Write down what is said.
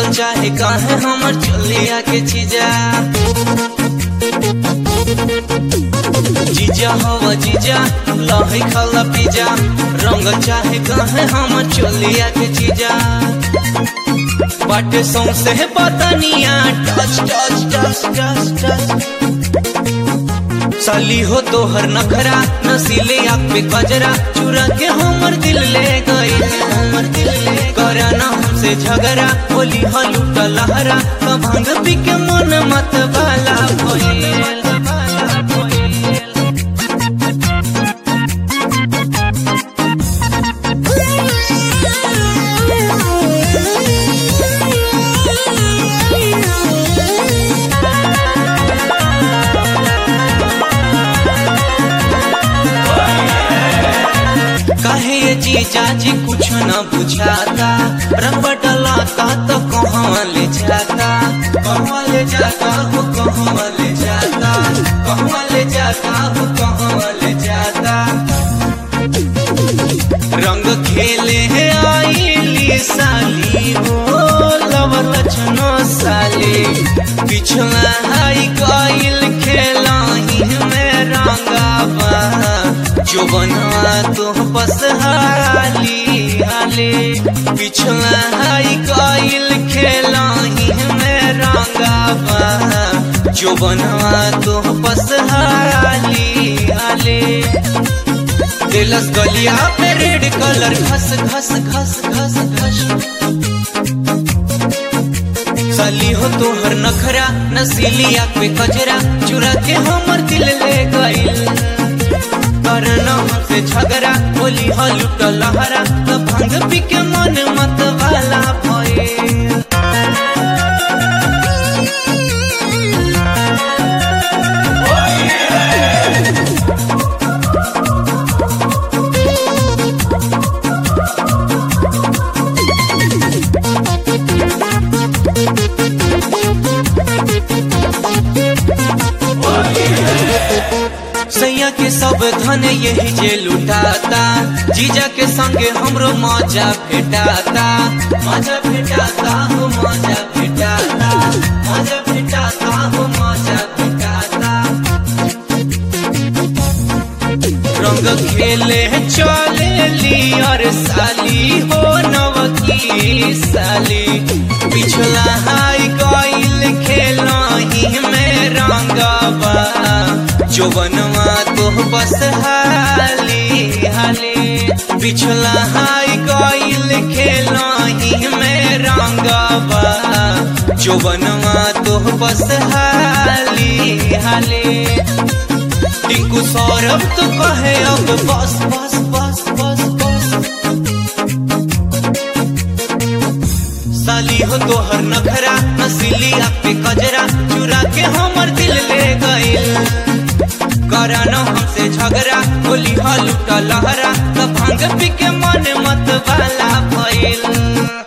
रंगल चाहे काहे हमर चलिया के चीजा जीजा हवा जीजा लही खाला पिजा रंगल चाहे काहे हमर चलिया के चीजा बाटे सौंसे बतनिया touch touch touch touch touch साली हो तोहर नखरा नसीले आँख पे गजरा चुरा के हमर दिल ले गई हमर दिल ले करा ना हमसे झगड़ा बोली हलूट लहरा तो भांग पी के मन मत बाला भइल काहे ये जीजा जी कुछ न बुझाता रंग डलाता तो कहाँ ले जाता कहाँ ले जाता हो कहाँ ले जाता कहाँ ले जाता हो कहाँ ले जाता रंग खेले है आईली साली हो लवर लछनो साली पिछला हाई गईल खेला ही में रंगावा जो बनवा तो बस हाली हाले पिछला हाई गईल खेला ही में रंगावा जो बनवा तो बस हाली हाले दिलस गलिया पे रेड कलर घस घस घस घस घस साली हो तोहर नखरा नसीली आँख पे कजरा चुरा के हमर दिल ले गईल करना हमसे झगड़ा बोली हलूट लहरा तो भंग पी के मन मत वाला भइल सैया के सब धन यही जे लुटाता जीजा के संगे हमरो मजा भेटाता मजा भेटाता हो मजा भेटाता मजा भेटाता हो मजा भेटाता रंग खेले चले ली और साली हो नवकी साली पिछला हाई गईल खेला ही में रंगवा जो बनवा तो बस हाली हाली पिछला हाई गईल खेला ही में रंगवा जो बनवा तो बस हाली हाली टिंकू सौरभ तो कहे अब बस बस बस बस बस साली हो तोहर नखरा नसीली आँख पे कजरा चुरा के हमर दिल ले गईल करा न हमसे झगड़ा बोली हलूट लहरा तो भांग पी के मन मत वाला भइल